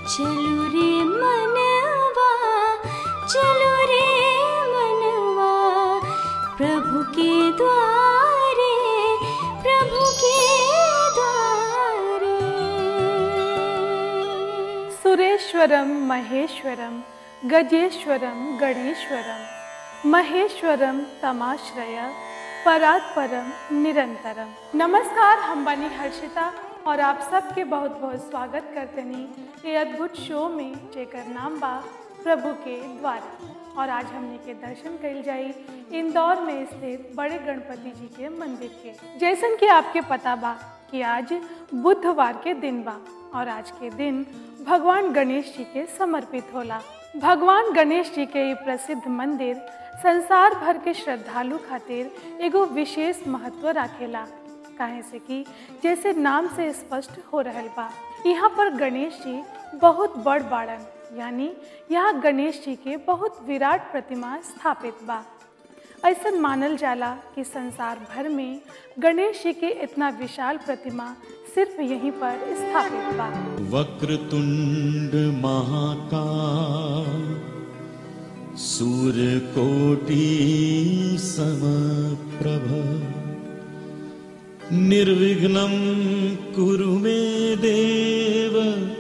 चलू रे मनवा चलू रे मनवा प्रभु के द्वारे प्रभु के द्वारे सुरेश्वरम महेश्वरम गजेश्वरम गणेश्वरम महेश्वरम तमाश्रय परात्परम निरंतरम नमस्कार हम बनी हर्षिता और आप सबके बहुत बहुत स्वागत करते ये अद्भुत शो में जेकर नाम बा प्रभु के द्वारा और आज हमने के दर्शन कल जाई इंदौर में स्थित बड़े गणपति जी के मंदिर के जैसन कि आपके पता बा कि आज बुधवार के दिन बा और आज के दिन भगवान गणेश जी के समर्पित होला भगवान गणेश जी के ये प्रसिद्ध मंदिर संसार भर के श्रद्धालु खातिर एगो विशेष महत्व राखेला काहे से कि जैसे नाम से स्पष्ट हो रहल बा यहाँ पर गणेश जी बहुत बड़ बाड़न यानी यहाँ गणेश जी के बहुत विराट प्रतिमा स्थापित बा ऐसा मानल जाला कि संसार भर में गणेश जी के इतना विशाल प्रतिमा सिर्फ यहीं पर स्थापित बा वक्रतुण्ड महाकाय सूर्यकोटि समप्रभ निर्विघ्नं कुरु मे देव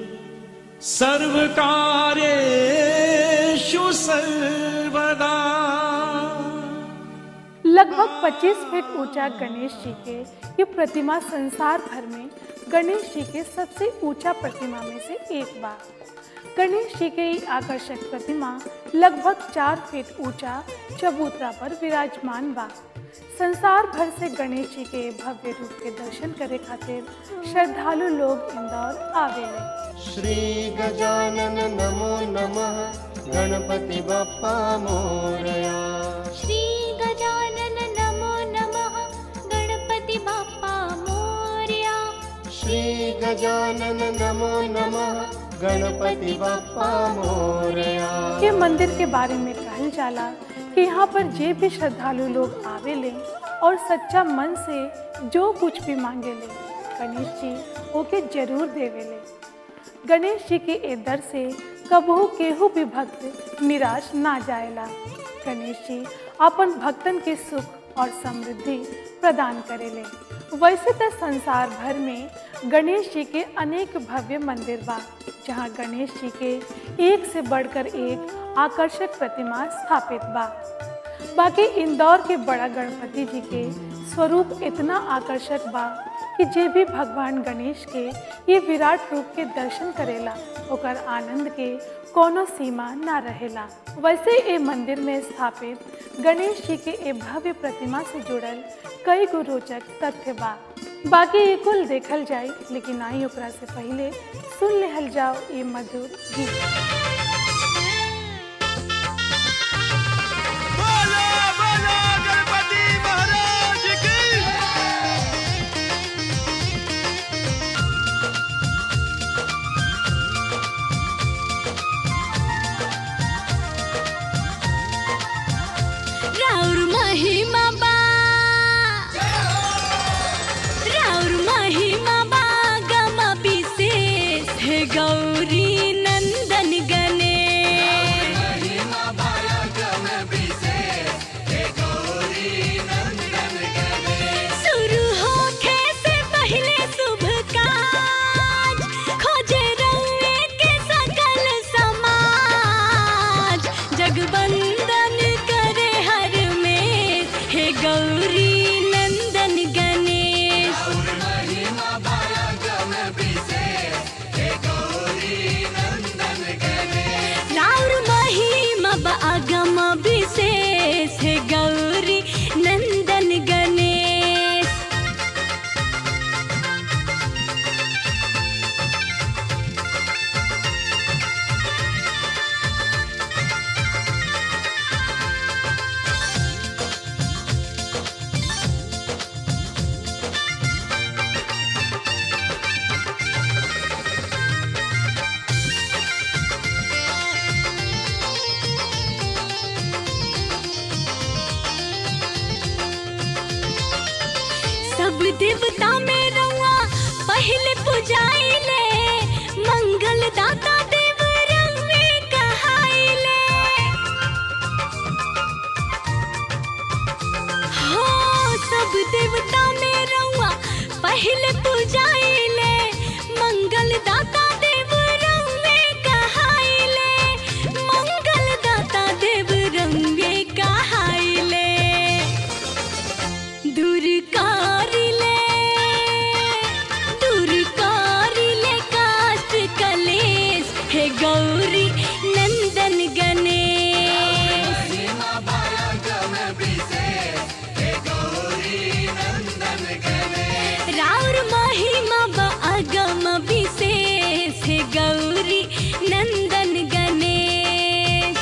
सर्वकार्येषु सर्वदा लगभग 25 फीट ऊंचा गणेश जी के ये प्रतिमा संसार भर में गणेश जी के सबसे ऊंचा प्रतिमा में से एक बा गणेश जी के ये आकर्षक प्रतिमा लगभग चार फीट ऊंचा चबूतरा पर विराजमान बा संसार भर से गणेश जी के भव्य रूप के दर्शन करे खातिर श्रद्धालु लोग इंदौर आवेले श्रीगजानन नमो नमः गणपति बप्पा मोरया श्री गजानन नमो नमः गणपति बाप्पा मोरया श्रीगजानन नमो नमः गणपति बप्पा मोरया के मंदिर के बारे में कहल जाला कि यहाँ पर जे भी श्रद्धालु लोग आवेले और सच्चा मन से जो कुछ भी मांगेले गणेश जी ओके जरूर देवेले गणेश जी के ए दर से कबहू केहू भी भक्त निराश ना जाएला गणेश जी अपन भक्तन के सुख और समृद्धि प्रदान करेले वैसे तो संसार भर में गणेश जी के अनेक भव्य मंदिर बा जहाँ गणेश जी के एक से बढ़कर एक आकर्षक प्रतिमा स्थापित बा बाकी इंदौर के बड़ा गणपति जी के स्वरूप इतना आकर्षक बा कि जे भी भगवान गणेश के ये विराट रूप के दर्शन करेला ओकर आनंद के कोनो सीमा ना रहेला वैसे ए मंदिर में स्थापित गणेश जी के ए भव्य प्रतिमा से जुड़ल कई गो रोचक तथ्य बा बाकी ये कुल देखल जाए लेकिन आई ओकरा से पहले सुन लेहल जाओ ये मधुर गीत बोलो बोलो गणपति महाराज की राउर महिमा बा राउर महिमा बा गम विशेष हे गौरी नंदन गणे शुरू होखे से पहले शुभ काज खोजे रउए के सकल समाज जगवंदन करे हर में हे गौरी नंदन गणेश पहले पूजाइले मंगल दाता देव रंगे कहाइले मंगल दाता देव रंगे कहाइले दूर कारिले दूर कारिले काष्ट कलेश हे गौरी नंदन गणेश राउर महिमा ब अगम विशेष हे गौरी नंदन गणेश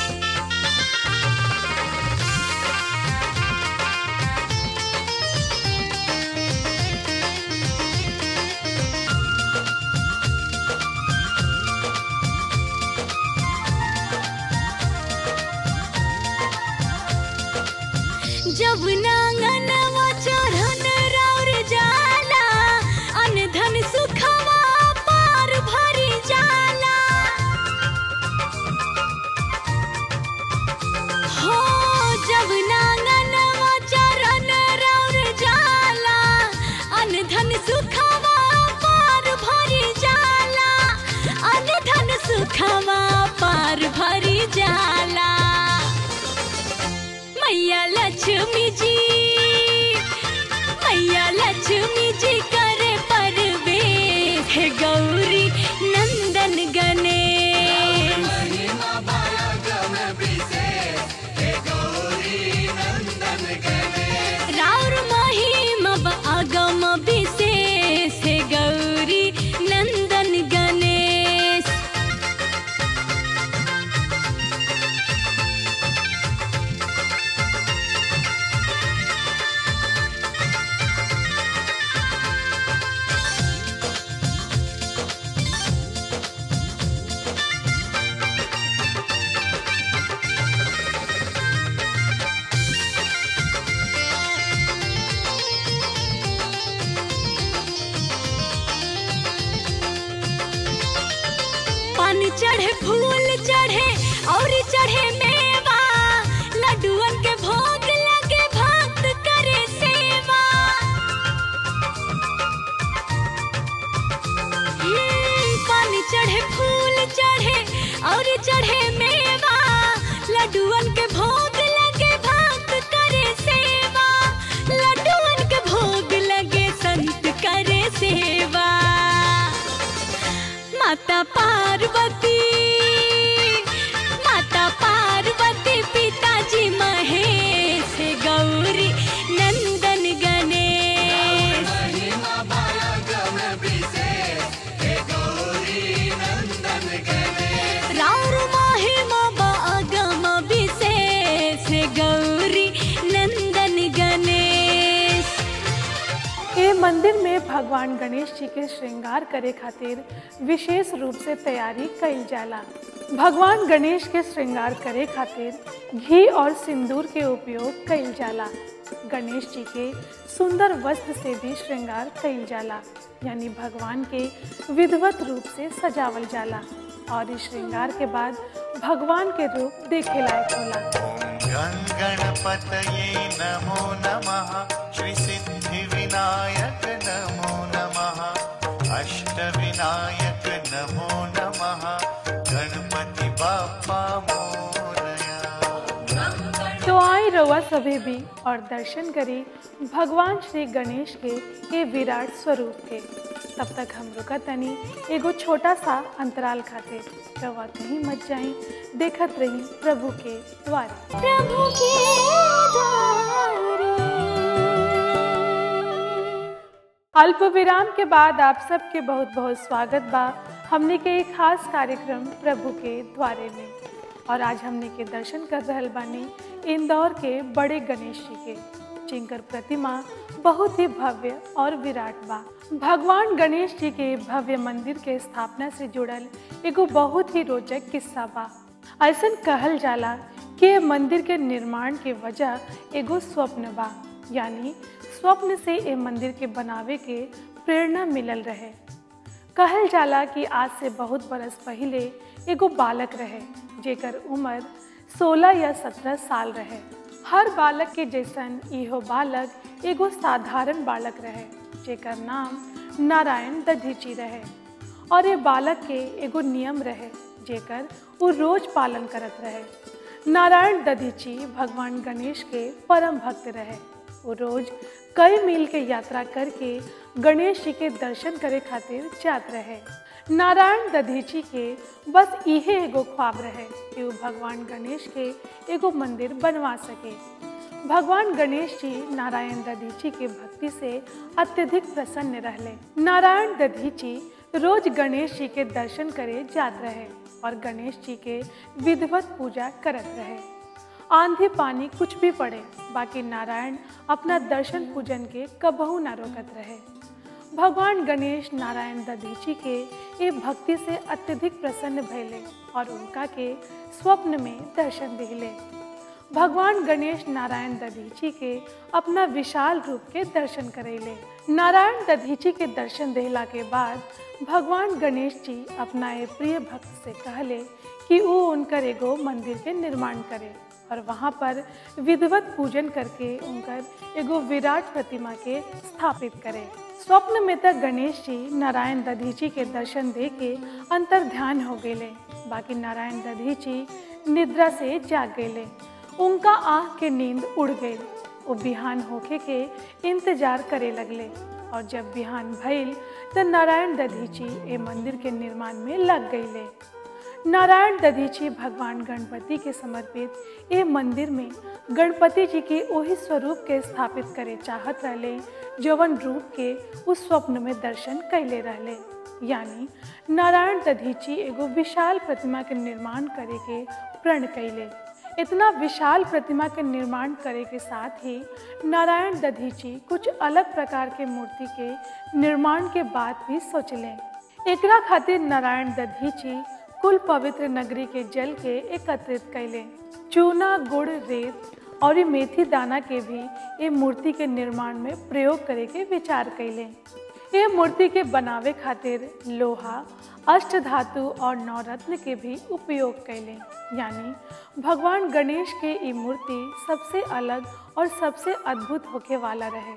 जब नांगनवा चढ़न राउर जाला अनधन सुखवा पार भरी जाला हो जब नांगनवा चढ़न राउर जाला अनधन सुखवा पार भरी जाला अनधन सुखवा पार भरी जाला मैया लक्ष्मी जी मैया लक्ष्मी जी करे परवेश हे गौरी नंदन गणेश राउर महिमा ब अगम विशेष हे गौरी नंदन गणेश पान चढ़े फूल चढ़े और चढ़े मेवा लड्डुअन के भोग लगे भक्त करे सेवा हम्म, पान चढ़े फूल चढ़े और चढ़े मेवा लड्डुअन के भोग लगे भक्त करे सेवा लड्डुअन के भोग लगे संत करे सेवा माता पार्वती माता पार्वती पिताजी महेश हे गौरी नंदन गणेश राउर महिमा बागम विशेष हे गौरी नंदन गणेश ये मंदिर में भगवान गणेश जी के श्रृंगार करे खातिर विशेष रूप से तैयारी कईल जाला भगवान गणेश के श्रृंगार करे खातिर घी और सिंदूर के उपयोग कईल जाला गणेश जी के सुंदर वस्त्र से भी श्रृंगार कईल जाला यानी भगवान के विधवत रूप से सजावल जाला और इस श्रृंगार के बाद भगवान के रूप देखे लायक होला गं गणपतये नमो नमः श्रीसिद्धिविनायक नमो नमः अष्टविनायक नमो नमः गणपति बाप्पा मोरया तो आई रउआ सभी भी और दर्शन करी भगवान श्री गणेश के ये विराट स्वरूप के तब तक हम रुका तनी एगो छोटा सा अंतराल खाते रउआ कहीं मत जाई देखत रही प्रभु के द्वारे प्रभु के द्वारे अल्प विराम के बाद आप सबके बहुत बहुत स्वागत बा हमने के एक खास कार्यक्रम प्रभु के द्वारे में और आज हमने के दर्शन कर रहल बानी इंदौर के बड़े गणेश जी के जिनकर प्रतिमा बहुत ही भव्य और विराट बा भगवान गणेश जी के भव्य मंदिर के स्थापना से जुड़ल एगो बहुत ही रोचक किस्सा बा ऐसन कहल जाला कि ये मंदिर के निर्माण के वजह एगो स्वप्न बा यानी स्वप्न से ये मंदिर के बनावे के प्रेरणा मिलल रहे कहल जाला कि आज से बहुत बरस पहले एगो बालक रहे जेकर उम्र 16 या 17 साल रहे हर बालक के जैसन इहो बालक एगो साधारण बालक रहे जेकर नाम नारायण दधीची रहे और ये बालक के एगो नियम रहे जेकर वो रोज पालन करत रहे नारायण दधीची भगवान गणेश के परम भक्त रहे वो रोज कई मील के यात्रा करके गणेश जी के दर्शन करे खातिर जात रहे नारायण दधीची के बस इहे एगो ख्वाब रहे कि वो भगवान गणेश के एगो मंदिर बनवा सके भगवान गणेश जी नारायण दधीची के भक्ति से अत्यधिक प्रसन्न रहले नारायण दधीची रोज गणेश जी के दर्शन करे जात रहे और गणेश जी के विधिवत पूजा करत रहे आंधी पानी कुछ भी पड़े बाकी नारायण अपना दर्शन पूजन के कबहू न रोकत रहे भगवान गणेश नारायण दधीची के ये भक्ति से अत्यधिक प्रसन्न भैले और उनका के स्वप्न में दर्शन दिले भगवान गणेश नारायण दधीची के अपना विशाल रूप के दर्शन करेले नारायण दधीची के दर्शन देहला के बाद भगवान गणेश जी अपना ये प्रिय भक्त से कहले कि वो उनकर एगो मंदिर के निर्माण करे और वहाँ पर विधिवत पूजन करके उनकर एगो विराट प्रतिमा के स्थापित करे स्वप्न में तक गणेश जी नारायण दधीची के दर्शन दे के अंतर ध्यान हो गए बाकी नारायण दधीची निद्रा से जाग गए उनका आँख के नींद उड़ गई वो बिहान होके के इंतजार करे लगले और जब बिहान भइल तो नारायण दधीची ए मंदिर के निर्माण में लग गईले नारायण दधीची भगवान गणपति के समर्पित ए मंदिर में गणपति जी के वही स्वरूप के स्थापित करे चाहत रहले जवन रूप के उस स्वप्न में दर्शन कैले रहले यानी नारायण दधीची एगो विशाल प्रतिमा के निर्माण करे के प्रण कैले इतना विशाल प्रतिमा के निर्माण करे के साथ ही नारायण दधीची कुछ अलग प्रकार के मूर्ति के निर्माण के बात भी सोचलें एकरा खातिर नारायण दधीची कुल पवित्र नगरी के जल के एकत्रित कैले चूना गुड़ रेत और ये मेथी दाना के भी ये मूर्ति के निर्माण में प्रयोग करे के विचार कैले ये मूर्ति के बनावे खातिर लोहा अष्ट धातु और नवरत्न के भी उपयोग कैले यानी भगवान गणेश के ये मूर्ति सबसे अलग और सबसे अद्भुत होके वाला रहे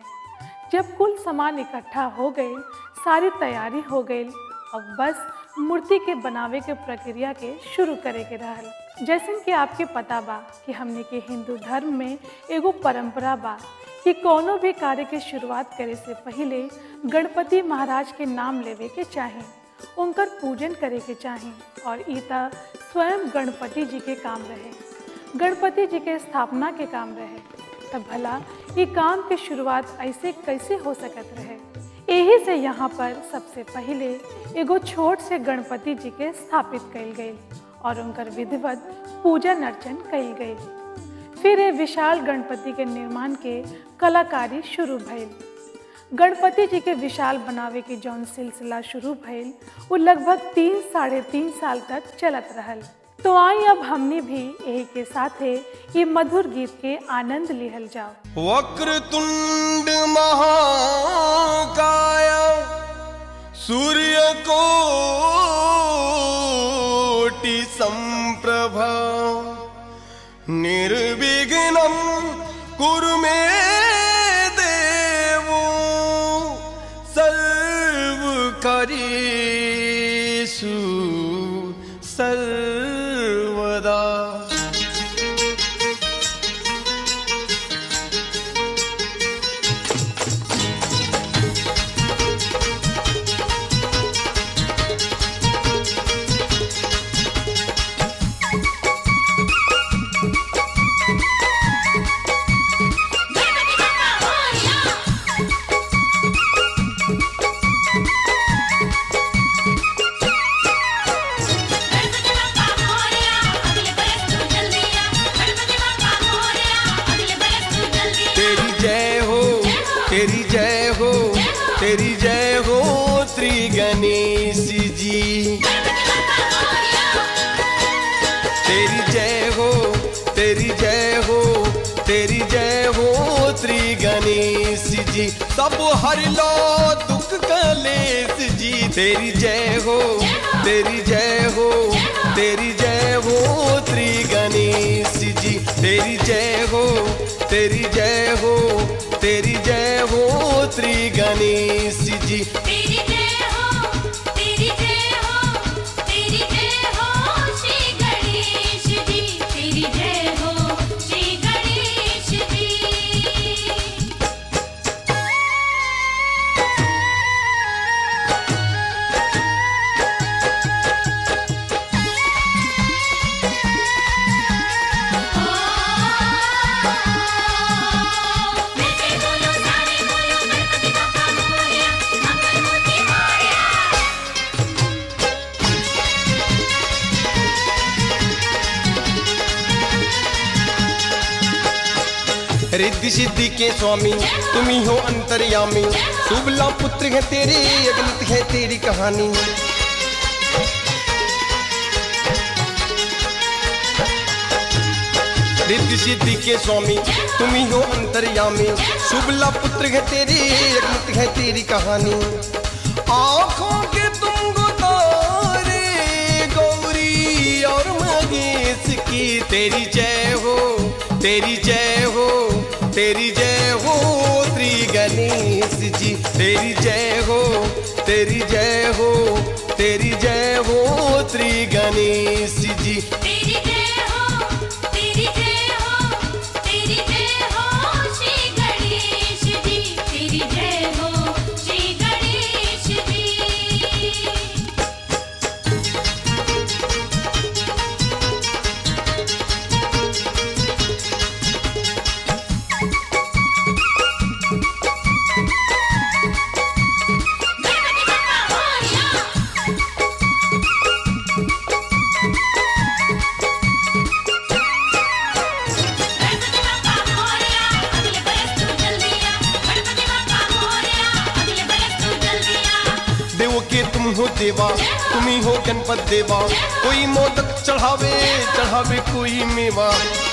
जब कुल सामान इकट्ठा हो गए सारी तैयारी हो गई अब बस मूर्ति के बनावे के प्रक्रिया के शुरू करे के रहल जैसे कि आपके पता बा कि हमने के हिंदू धर्म में एगो परंपरा बा कि कोनो भी कार्य के शुरुआत करे से पहले गणपति महाराज के नाम लेवे के चाहे उनकर पूजन करे के चाहे और ईता स्वयं गणपति जी के काम रहे गणपति जी के स्थापना के काम रहे तब भला ये काम के शुरुआत ऐसे कैसे हो सकत रहे यही से यहाँ पर सबसे पहले एगो छोट से गणपति जी के स्थापित कल गई और उनकर विधिवत पूजन अर्चन कल गई फिर ये विशाल गणपति के निर्माण के कलाकारी शुरू भइल गणपति जी के विशाल बनावे के जौन सिलसिला शुरू भइल वो लगभग तीन साढ़े तीन साल तक चलत रहल तो आई अब हमने भी यही के साथे ये मधुर गीत के आनंद लिहल जाओ वक्रतुंड महाकाय सूर्यकोटि संप्रभ निर्विघ्नं कुरु मे देवो सर्वकरीषु सर्वदा तेरी जय हो तेरी जय हो तेरी जय हो श्री गणेश जी तेरी जय हो तेरी जय हो तेरी जय हो श्री गणेश जी सब हर लो दुख कलेश जी तेरी जय हो तेरी जय हो तेरी जय हो श्री गणेश जी तेरी जय हो तेरी जय हो तेरी जय हो श्री गणेश रिद्धि सिद्धि के स्वामी तुम ही हो अंतर्यामी शुभला पुत्र है तेरे अगणित है तेरी कहानी रिद्धि सिद्धि के स्वामी तुम ही हो अंतर्यामी शुभला पुत्र है तेरे अगणित है तेरी कहानी आंखों के तुम तारे गौरी और महेश की तेरी जय हो तेरी जय हो तेरी जय हो श्री गणेश जी तेरी जय हो तेरी जय हो तेरी जय हो श्री गणेश जी तेरी जय हो तेरी जय हो तेरी जय हो श्री गणेश जी तेरी जय हो श्री गणेश जी गणपति बप्पा मोरया गणपति बप्पा मोरया अगले बरस तू जल्दी आ गणपति बप्पा मोरया अगले बरस तू जल्दी आ देवो के तुम हो देवा तुम ही हो गणपत देवा कोई मोदक चढ़ावे चढ़ावे कोई मेवा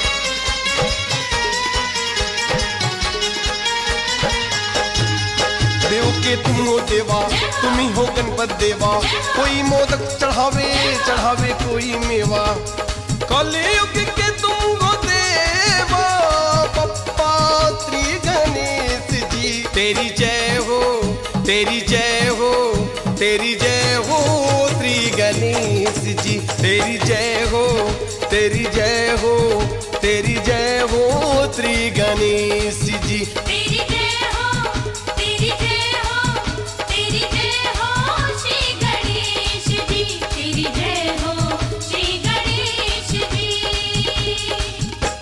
देव के तुम हो देवा तुम ही हो गणपत देवा कोई मोदक चढ़ावे चढ़ावे कोई मेवा कलयुग के तुम हो देवा पप्पा श्री गणेश जी तेरी जय हो तेरी जय हो तेरी जय हो श्री गणेश जी तेरी जय हो तेरी जय हो तेरी जय हो श्री गणेश जी तेरी जय हो तेरी जय हो तेरी जय हो श्री गणेश जी तेरी जय हो श्री गणेश जी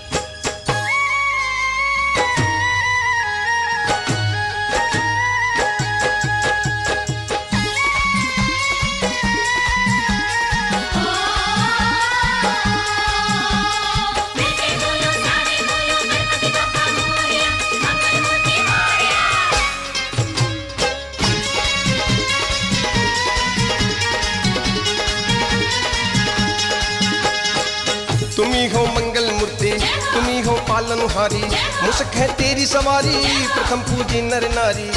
मिलके बोलो सारे बोलो गणपति बप्पा मोरया मंगल मूर्ति मोरया तुम ही हो मंगल मूर्ति तुम ही हो पालनहारी मुस्क है तेरी सवारी प्रथम पूजी नर नारी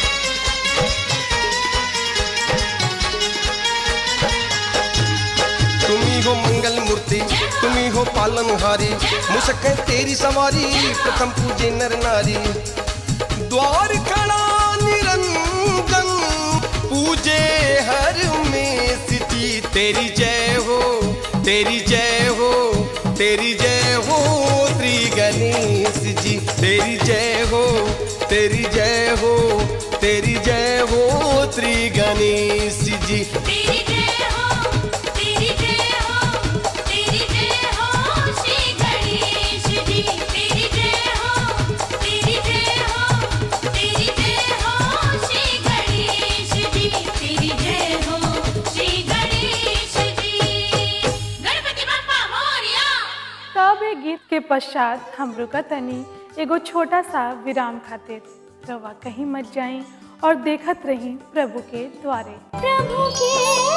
तुम ही हो मंगल मूर्ति तुम ही हो पालनहारी मुस्क है तेरी सवारी प्रथम पूजे नर नारी द्वार खड़ा निरंजन पूजे हर में सिटी तेरी जय हो तेरी जय हो तेरी जय हो श्री गणेश जी तेरी जय हो तेरी जय हो तेरी जय हो श्री गणेश जी तेरी जय हो तेरी जय हो तेरी जय हो श्री गणेश जी तेरी जय हो तेरी जय हो तेरी जय हो श्री गणेश जी तेरी जय हो श्री गणेश जी गणपति बप्पा मोरया तब ए गीत के पश्चात हम रुकतनी एगो छोटा सा विराम खातिर रवा कहीं मत जाई और देखत रही प्रभु के द्वारे प्रभु के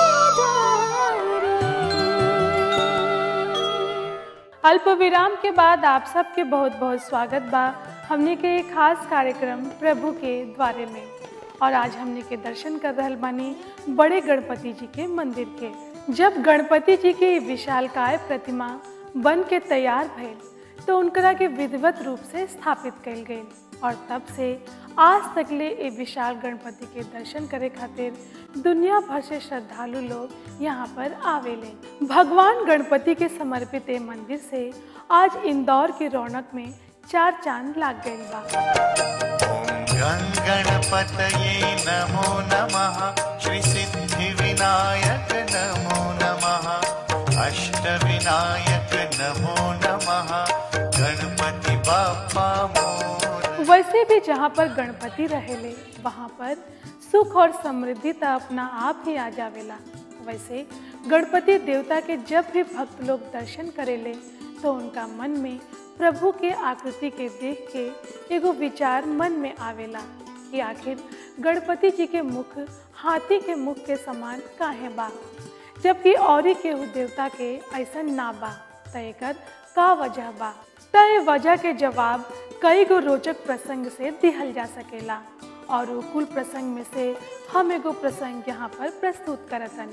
अल्प विराम के बाद आप सबके बहुत बहुत स्वागत बा हमने के एक खास कार्यक्रम प्रभु के द्वारे में और आज हमने के दर्शन कर रहल बानी बड़े गणपति जी के मंदिर के जब गणपति जी की विशालकाय प्रतिमा बन के तैयार भइल तो उनकरा के विधिवत रूप से स्थापित कल गई और तब से आज तकले ए विशाल गणपति के दर्शन करे खातिर दुनिया भर से श्रद्धालु लोग यहाँ पर आवेले भगवान गणपति के समर्पित ए मंदिर से आज इंदौर की रौनक में चार चांद लाग गई बा ॐ गङ्गणपतये नमो नमः श्रीसिद्धिविनायक नमो नमः अष्टविनायक नमो नमः गणपति बाप्पा मोर वैसे भी जहाँ पर गणपति रहेले वहाँ पर सुख और समृद्धि तो अपना आप ही आ जावेला वैसे गणपति देवता के जब भी भक्त लोग दर्शन करेले तो उनका मन में प्रभु के आकृति के देख के एगो विचार मन में आवेला कि आखिर गणपति जी के मुख हाथी के मुख के समान काहे बा जबकि औरी केहू देवता के ऐसन ना बा त एकर का वजह बा त ए वजह के जवाब कई गो रोचक प्रसंग से दिहल जा सकेला और उ कुल प्रसंग में से हम एगो प्रसंग यहाँ पर प्रस्तुत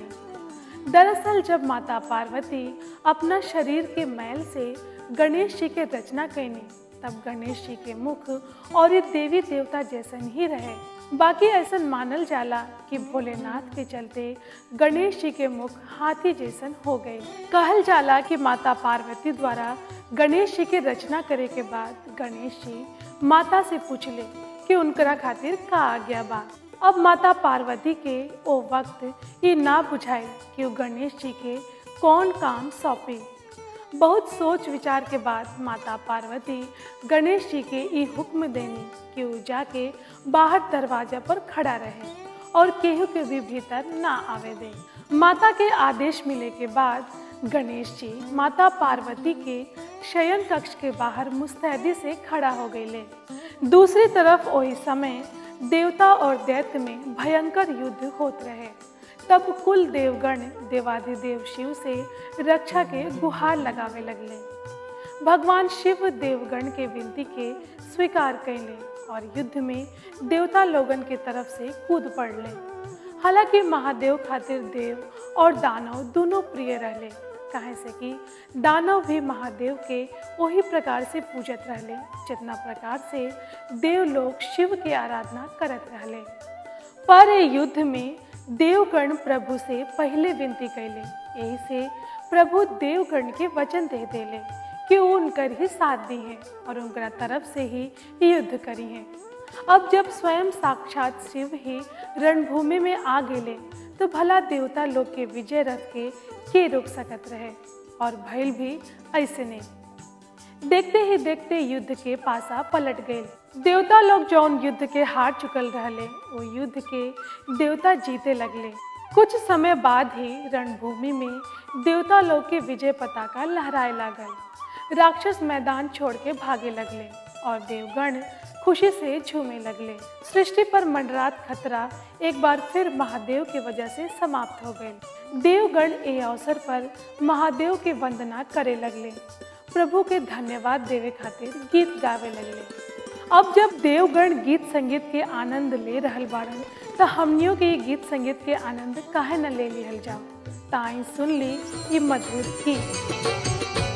करतनी दरअसल जब माता पार्वती अपना शरीर के मैल से गणेश जी के रचना कैनी तब गणेश जी के मुख और ये देवी देवता जैसन ही रहे बाकी ऐसन मानल जाला कि भोलेनाथ के चलते गणेश जी के मुख हाथी जैसन हो गए कहल जाला कि माता पार्वती द्वारा गणेश जी के रचना करे के बाद गणेश जी माता से पूछले कि उनकरा खातिर का आज्ञा बा अब माता पार्वती के ओ वक्त ये ना बुझाई कि वो गणेश जी के कौन काम सौंपी बहुत सोच विचार के बाद माता पार्वती गणेश जी के ई हुक्म देनी कि वो जाके बाहर दरवाजा पर खड़ा रहे और केहू के भी भीतर ना आवे दे माता के आदेश मिले के बाद गणेश जी माता पार्वती के शयन कक्ष के बाहर मुस्तैदी से खड़ा हो गए दूसरी तरफ वही समय देवता और दैत्य में भयंकर युद्ध होत रहे तब कुल देवगण देवाधिदेव शिव से रक्षा के गुहार लगावे लगले भगवान शिव देवगण के विनती के स्वीकार कैले और युद्ध में देवता लोगन के तरफ से कूद पड़ले हालांकि महादेव खातिर देव और दानव दोनों प्रिय रहले काहे से कि दानव भी महादेव के वही प्रकार से पूजत रहले जितना प्रकार से देव लोग शिव के आराधना करत रहले पर ए युद्ध में देवगण प्रभु से पहले विनती कैले यही से प्रभु देवगण के वचन दे देले कि वो उनकर ही साथ दी है और उनकरा तरफ से ही युद्ध करी है अब जब स्वयं साक्षात शिव ही रणभूमि में आ गेले तो भला देवता लोग के विजय रथ के के रोक सकत रहे और भइल भी ऐसे नहीं देखते ही देखते युद्ध के पासा पलट गए देवता लोग जौन युद्ध के हार चुकल रहले वो युद्ध के देवता जीते लगले कुछ समय बाद ही रणभूमि में देवता लोग के विजय पताका लहराए लागल राक्षस मैदान छोड़ के भागे लगले और देवगण खुशी से झूमे लगले सृष्टि पर मंडरात खतरा एक बार फिर महादेव की वजह से समाप्त हो गए देवगण ए अवसर पर महादेव के वंदना करे लगले प्रभु के धन्यवाद देवे खातिर गीत गावे लगले अब जब देवगण गीत संगीत के आनंद ले रहल बाड़न तो हमनियों के ये गीत संगीत के आनंद काहे न ले लिहल जाओ ताई सुन ली ये मधुर गीत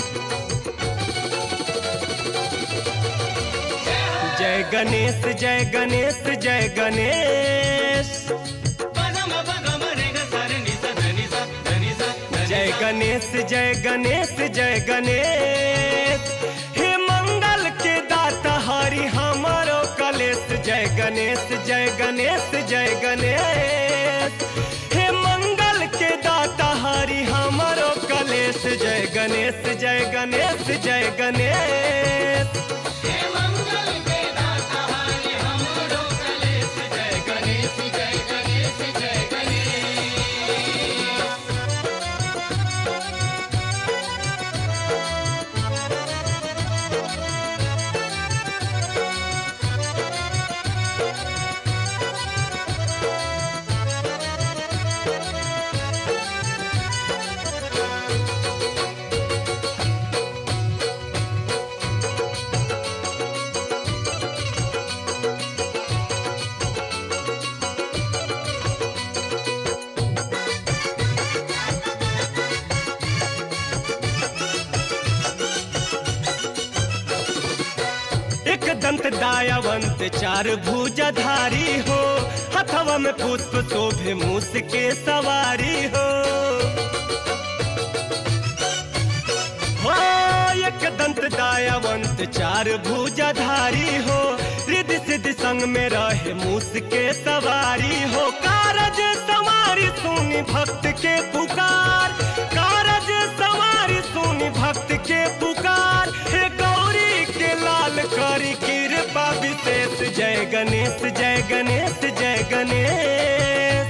जय गणेश जय गणेश जय गणेश जय गणेश जय गणेश जय गणेश हे मंगल के दाता हरि हमारो कलेश जय गणेश जय गणेश जय गणेश हे मंगल के दाता हरि हमारो कलेश जय गणेश जय गणेश जय गणेश एक दंत दायावंत चार भुजाधारी हो हथवा में पुष्प शोभे मूस के सवारी हो हो एक दंत दायावंत चार भुजाधारी हो रिद्धि सिद्धि संग में रहे मूस के सवारी हो कारज सवारी सुनी भक्त के पुकार कारज सवारी सुनी भक्त के पुकार हे गौरी के लाल करी कृपा विशेष जय गणेश जय गणेश जय गणेश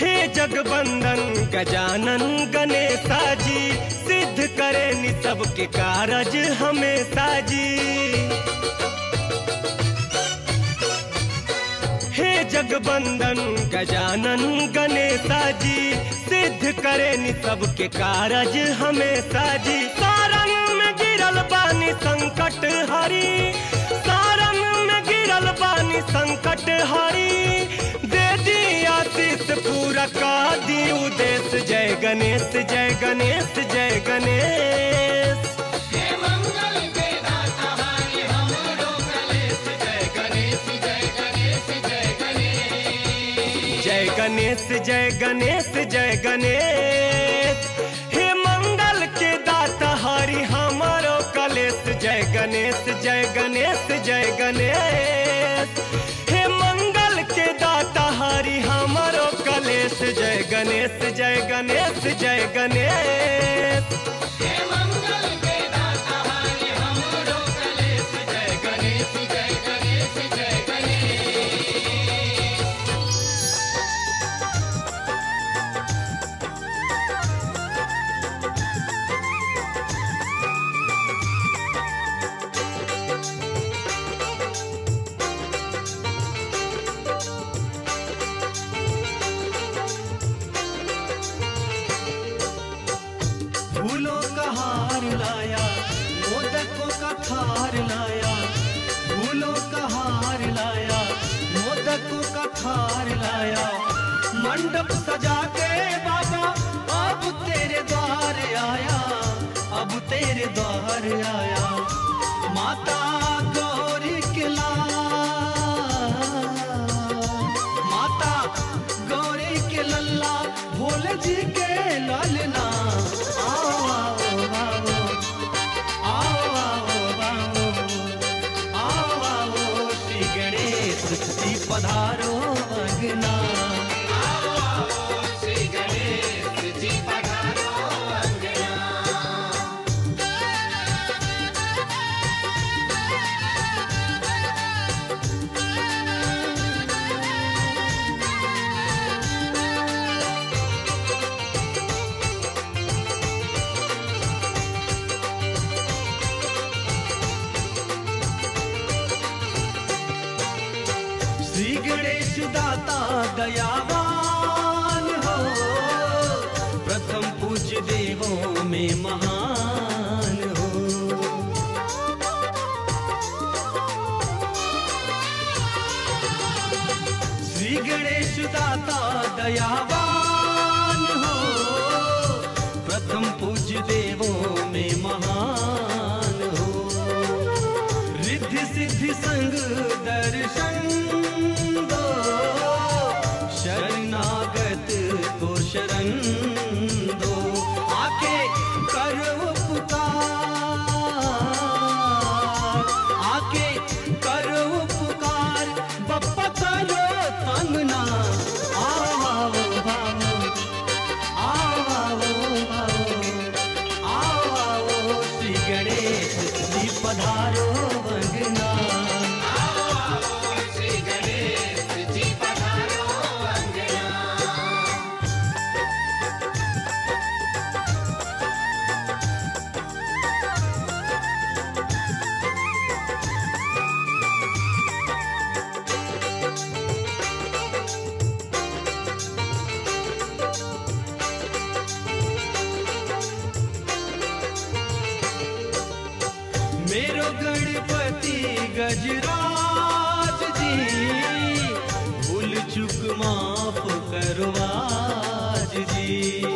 हे जगबंदन गजानन गणेशा जी सिद्ध करे नि सबके कारज हमेशा जी हे जगबंदन गजानन गणेशा जी सिद्ध करे नि सबके कारज हमेशा जी सारंग में गिरल बानी संकट हरी सारंग में गिरल बानी संकट हरी दे दी आशीष पूरा का दी उदेश जय गणेश जय गणेश जय गणेश जय गणेश जय गणेश जय गणेश हे मंगल के दाता हरि हमारो कलेश जय गणेश जय गणेश जय गणेश हे मंगल के दाता हरि हमारो कलेश जय गणेश जय गणेश जय गणेश फूलों का हार लाया मोदकों का थार लाया फूलों का हार लाया मोदकों का थार लाया मंडप सजा के बाबा अब तेरे द्वार आया अब तेरे द्वार आया माता गौरी के लाल माता गौरी के लल्ला भोले जी के लालना आओ आओ आओ आओ आओ आओ आओ आओ श्री गणेश जी पधारो अगना श्री गणेश दाता दयावान हो प्रथम पूज्य देवों में महान हो श्री गणेश दाता दयावान हो प्रथम पूज्य देवों में महान हो रिद्धि सिद्धि संग दर्शन दो शरणागत को शरण दो आके करो पुकार आके करो पुकार बप्पा करो तंगना आओ आओ आओ आओ आओ आओ आओ आओ श्री गणेश जी पधारो वंदना मेरो गणपति गजराज जी भूल चुक माफ करवाज जी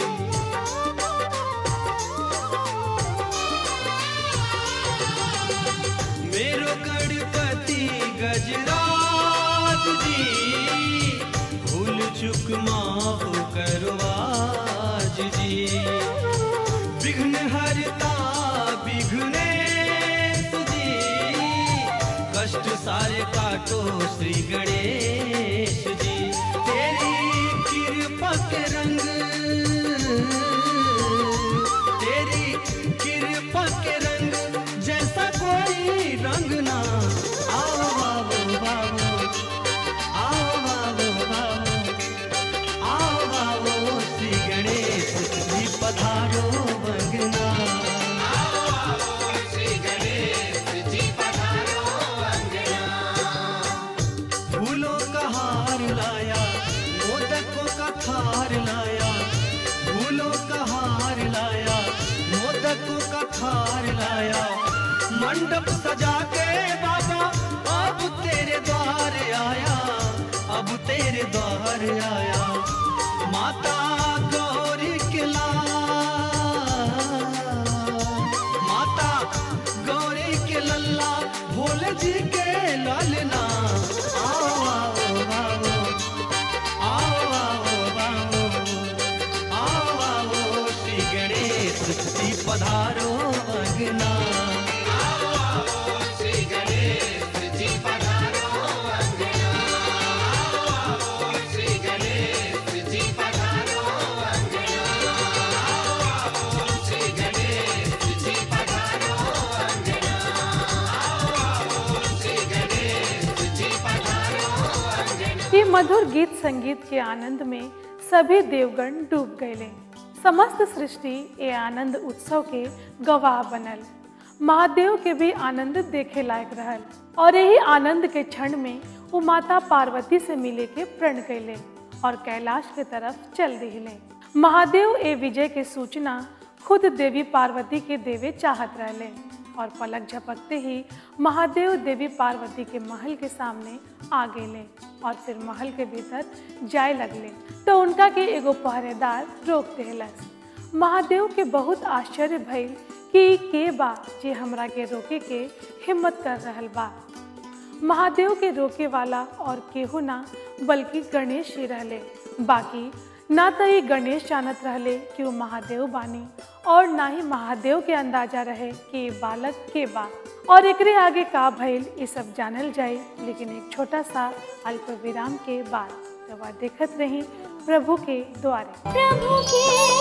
मेरो गणपति गजराज जी भूल चुक माफ करवाज जी विघ्न हरता विघ्नेश जी कष्ट सारे काटो श्री गणेश जी तेरी कृपा के रंग तेरी कृपा के रंग जैसा कोई रंग ना आओ बाबू बाबू आओ बाबू बाबू आओ हार लाया फूलों का हार लाया मोदकों का थार लाया मंडप सजा के बाबा अब तेरे द्वार आया अब तेरे द्वार आया माता गौरी के लाल माता गौरी के लल्ला भोले जी के लालना आओ आओ आओ आओ आओ आओ आओ आओ श्री गणेश जी पधारो अगना ये मधुर गीत संगीत के आनंद में सभी देवगण डूब गए समस्त सृष्टि ये आनंद उत्सव के गवाह बनल महादेव के भी आनंद देखे लायक रहल और यही आनंद के क्षण में वो माता पार्वती से मिले के प्रण कैले और कैलाश के तरफ चल दिले महादेव ए विजय के सूचना खुद देवी पार्वती के देवे चाहत रहले और पलक झपकते ही महादेव देवी पार्वती के महल के सामने आ गेले और फिर महल के भीतर जाए लगले तो उनका के एगो पहरेदार रोक देहलस महादेव के बहुत आश्चर्य भइल कि ई के बा जे हमरा के रोके के हिम्मत कर रहल बा महादेव के रोके वाला और केहू ना बल्कि गणेश ही रहले बाकी ना तो ये गणेश जानत रहले कि वो महादेव बानी और ना ही महादेव के अंदाजा रहे कि ये बालक के बा और एकरे आगे का भइल ये सब जानल जाए लेकिन एक छोटा सा अल्प विराम के बाद तो वह देखत रही प्रभु के द्वारे प्रभु के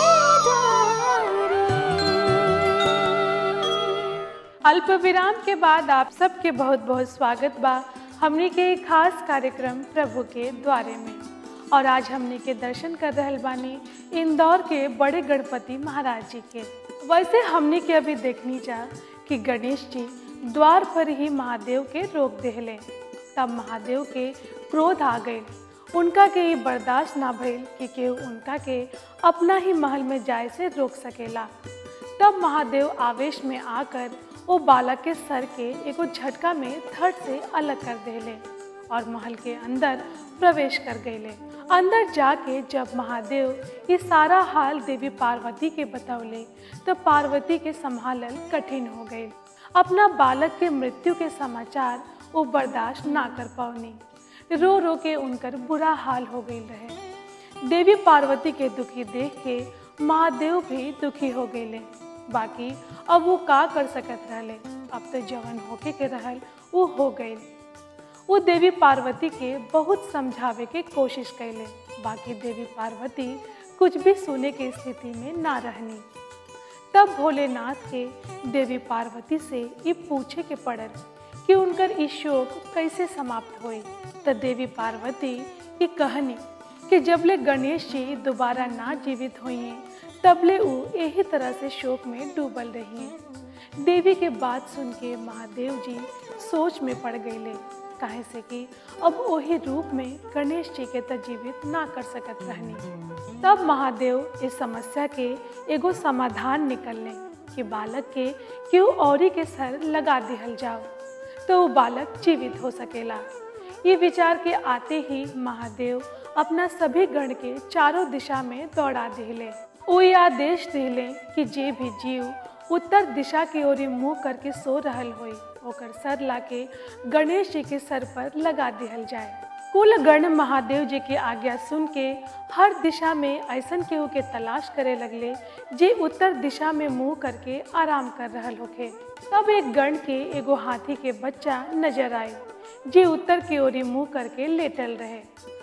द्वारे अल्प विराम के बाद आप सबके बहुत बहुत स्वागत बा हमने के एक खास कार्यक्रम प्रभु के द्वारे में और आज हमने के दर्शन कर रहल बानी इंदौर के बड़े गणपति महाराज जी के वैसे हमने के अभी देखनी जा कि गणेश जी द्वार पर ही महादेव के रोक देहले तब महादेव के क्रोध आ गए उनका के ये बर्दाश्त ना भइल कि केहू उनका के अपना ही महल में जाए से रोक सकेला तब महादेव आवेश में आकर वो बालक के सर के एगो झटका में धड़ से अलग कर देले और महल के अंदर प्रवेश कर गए अंदर जाके जब महादेव ये सारा हाल देवी पार्वती के बतौले तो पार्वती के संभालल कठिन हो गए अपना बालक के मृत्यु के समाचार वो बर्दाश्त ना कर पावनी रो रो के उनकर बुरा हाल हो गई रहे देवी पार्वती के दुखी देख के महादेव भी दुखी हो गए बाकी अब वो का कर सकत रहले अब तो जवन होके के रहल वो हो गए वो देवी पार्वती के बहुत समझावे के कोशिश कैले बाकी देवी पार्वती कुछ भी सुने के स्थिति में ना रहनी तब भोलेनाथ के देवी पार्वती से ये पूछे के पड़ल कि उनकर ई शोक कैसे समाप्त होई तो देवी पार्वती ये कहनी कि जबले गणेश जी दोबारा ना जीवित हुई तबले वो यही तरह से शोक में डूबल रही हैं देवी के बात सुन के महादेव जी सोच में पड़ गए काहे से कि अब वही रूप में गणेश जी के त जीवित ना कर सकत रहनी तब महादेव इस समस्या के एगो समाधान निकलने कि बालक के क्यों औरी के सर लगा दिहल जाओ तो वो बालक जीवित हो सकेला ये विचार के आते ही महादेव अपना सभी गण के चारों दिशा में दौड़ा दिले वो ये आदेश दिले कि जे भी जीव उत्तर दिशा की ओर मुंह करके सो रहल होई ओकर सर लाके गणेश जी के सर पर लगा दिहल जाए कुल गण महादेव जी के आज्ञा सुन के हर दिशा में ऐसन केहू के तलाश करे लगले जे उत्तर दिशा में मुंह करके आराम कर रहल होखे तब एक गण के एगो हाथी के बच्चा नजर आए जे उत्तर की ओर मुंह करके लेटल रहे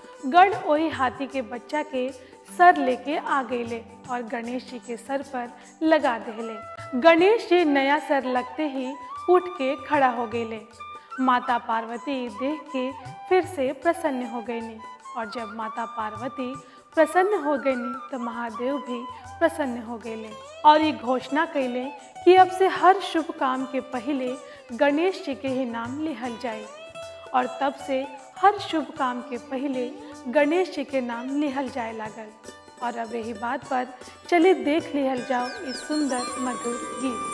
गण वही हाथी के बच्चा के सर लेके आ गईले और गणेश जी के सर पर लगा देले गणेश जी नया सर लगते ही उठ के खड़ा हो गईले माता पार्वती देख के फिर से प्रसन्न हो गईनी और जब माता पार्वती प्रसन्न हो गईनी तो महादेव भी प्रसन्न हो गईले और ये घोषणा कैले कि अब से हर शुभ काम के पहले गणेश जी के ही नाम लिहल जाए और तब से हर शुभ काम के पहले गणेश जी के नाम लिहल जाए लागल और अब यही बात पर चलिए देख लिहल जाओ इस सुंदर मधुर गीत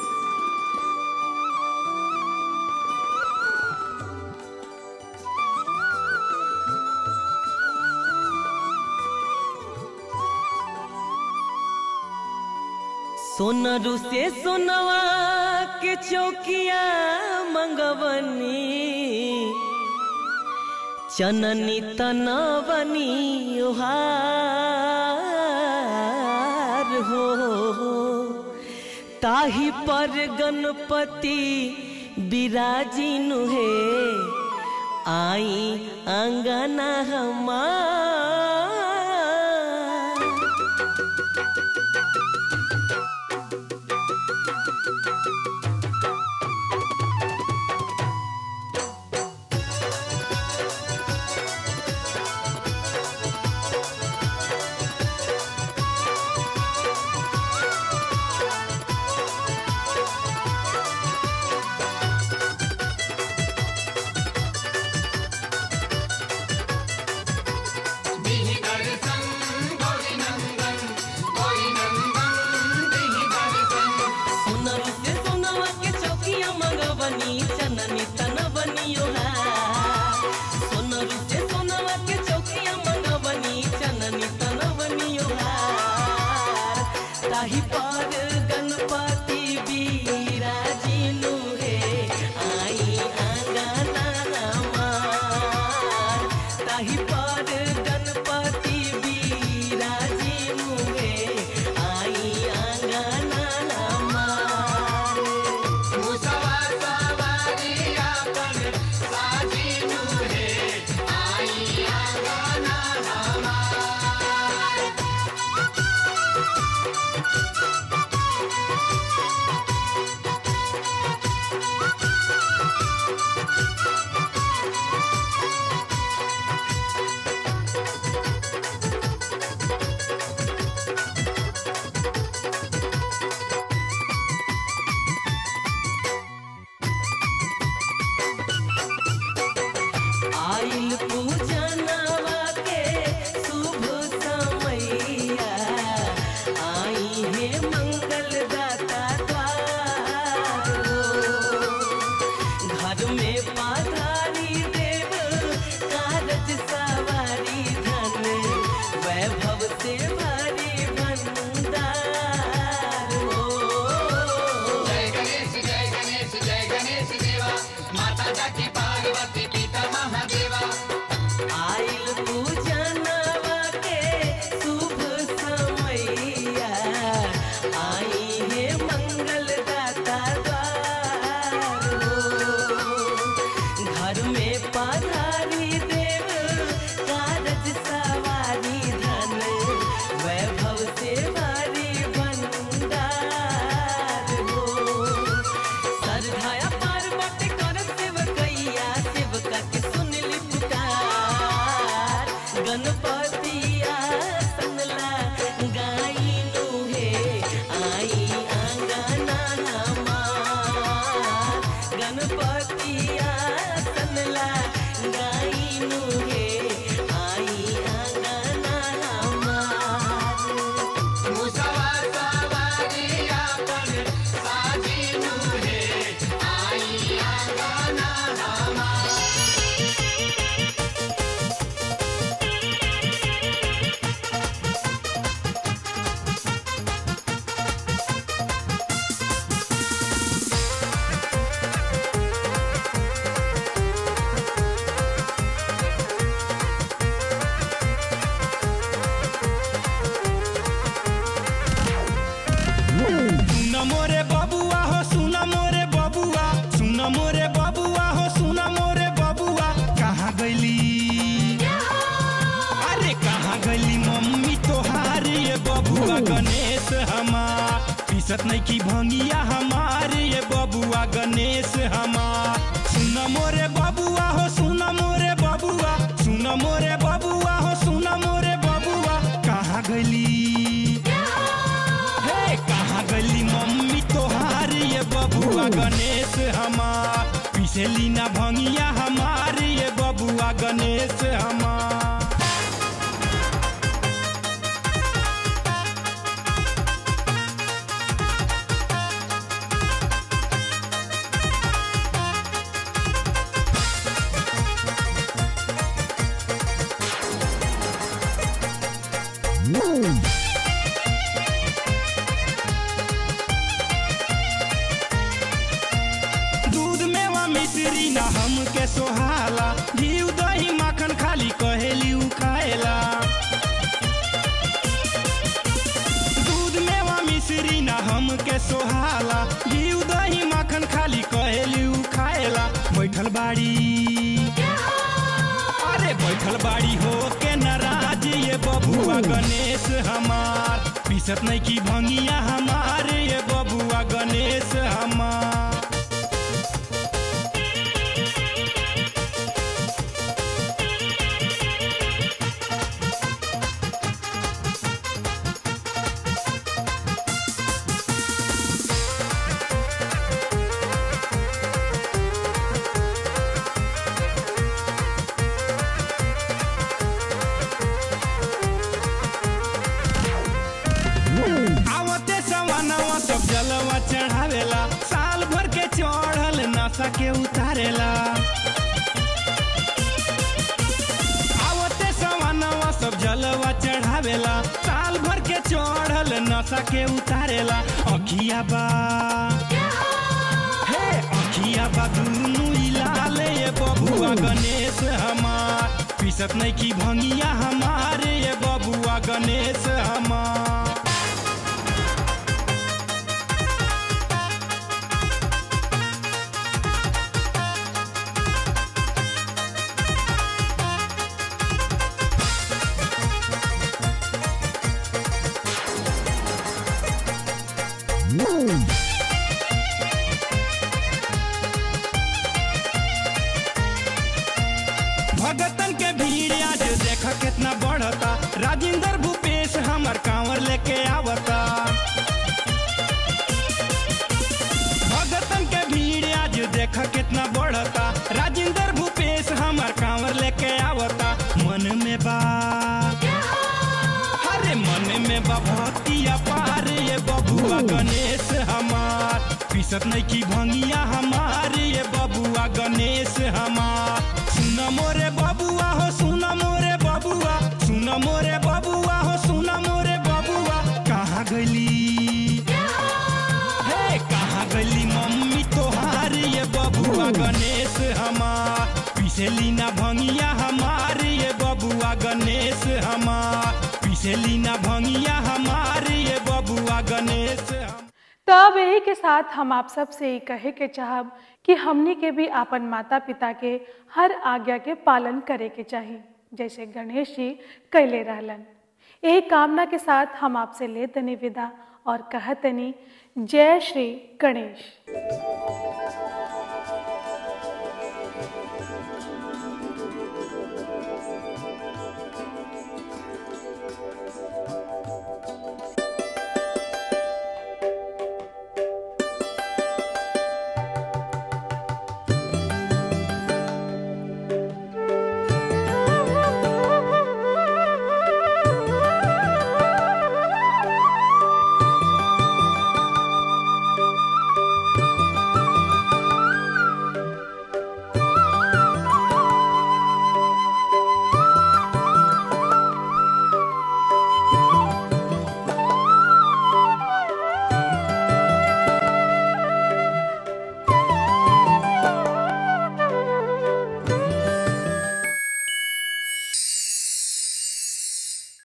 सोनरू से सोनवा के चौकिया मंगवनी चननी तनवनी ओहार हो ताही पर गणपति विराजिनु हे आई अंगना हमार सोनरू से सोनवा के चौकिया मंगवनी चननी तनवनी ओहार सोनरू से सोनवा के चौकिया मंगवनी चननी तनवनी ओहार ताही पर गणपति बिराजिनु हे आई आंगना हमार ताही पर गणपति बिराजिनु हे आई आंगना हमार आइल पूजनवा के शुभ समैया आई है मंगल दाता द्वार हो। घर में पाधारी देव कारज सवारी धन वैभव से भरी भंडार हो आइल पूजनवा के शुभ समैया आई है मंगल दाता द्वार हो। घर में पधारी देव कारज सवारी धन वैभव से भारी भंडार हो सरधाया पार्वती कर सेवकैया सेवका के सुनली पुकार गणपतिया सनला गाइनु हे आई आंगना हमार गणपतिया सनला गाइनु हे आई आंगना हमार सुन मोरे बबुआ हो सुन मोरे बबुआ सुन मोरे बबुआ हो सुन मोरे बबुआ कहाँ गईली अरे कहाँ गईली मम्मी तोहार ये बबुआ गणेश हमार पीसत नहीं की भंगिया हमार ये बबुआ गणेश हमार सुन मोरे बबुआ हो सुन मोरे बबुआ सुन मोरे बबुआ हो सुन मोरे बबुआ कहाँ गईली हे कहाँ गली मम्मी तोहार ये बबुआ गणेश हमार पिछली ना भंगिया हमार ये बबुआ गणेश हमार बिना हमके सोहाला घी दही माखन खाली कहेली उ खाएला दूध मेवा मिश्री ना हमके सोहाला घी दही माखन खाली कहेली उ खाएला बैठल बाड़ी अरे बैठल बाड़ी हो के नाराज ये बबुआ गणेश हमार पीसत नहीं की भंगिया हमार ये बबुआ गणेश हमार आवते सवानवा सब जलवा चढ़ावेला साल भर के चढ़ल नशा के उतारेला आवते सवानवा सब जलवा चढ़ावेला साल भर के चढ़ल नशा के उतारेला अखिया बा हे अखिया बा दुनु इलाल ये बबुआ गणेश हमार पीसत नहीं की भंगिया हमार ये बबुआ गणेश हमार भगतन के भीड़ आज देख कितना बढ़ता राजेंद्र भूपेश हमर कांवर लेके आवता भगतन के भीड़ आज देख कितना बढ़ता राजेंद्र भूपेश हमर कांवर लेके आवता मन में बा अरे मन में बा भक्ति अपार ये बबुआ गणेश हमार पीसत नहीं की भंगिया हमार ये बबुआ गणेश हमार सुन मोरे बबुआ हो सुन मोरे बबुआ सुन मोरे बबुआ हो सुन मोरे बबुआ कहाँ गली हे कहाँ गली मम्मी तोहार ये बबुआ गणेश हमार पिसली ना भंगिया हमार ये बबुआ गणेश हमार पिसली ना भंगिया हमार ये बबुआ गणेश हमार तो अब यही के साथ हम आप सब से ही कहे के चाहब कि हमनी के भी अपन माता पिता के हर आज्ञा के पालन करे के चाहिए जैसे गणेश जी कैले रहलन यही कामना के साथ हम आपसे ले तनी विदा और कहतनी जय श्री गणेश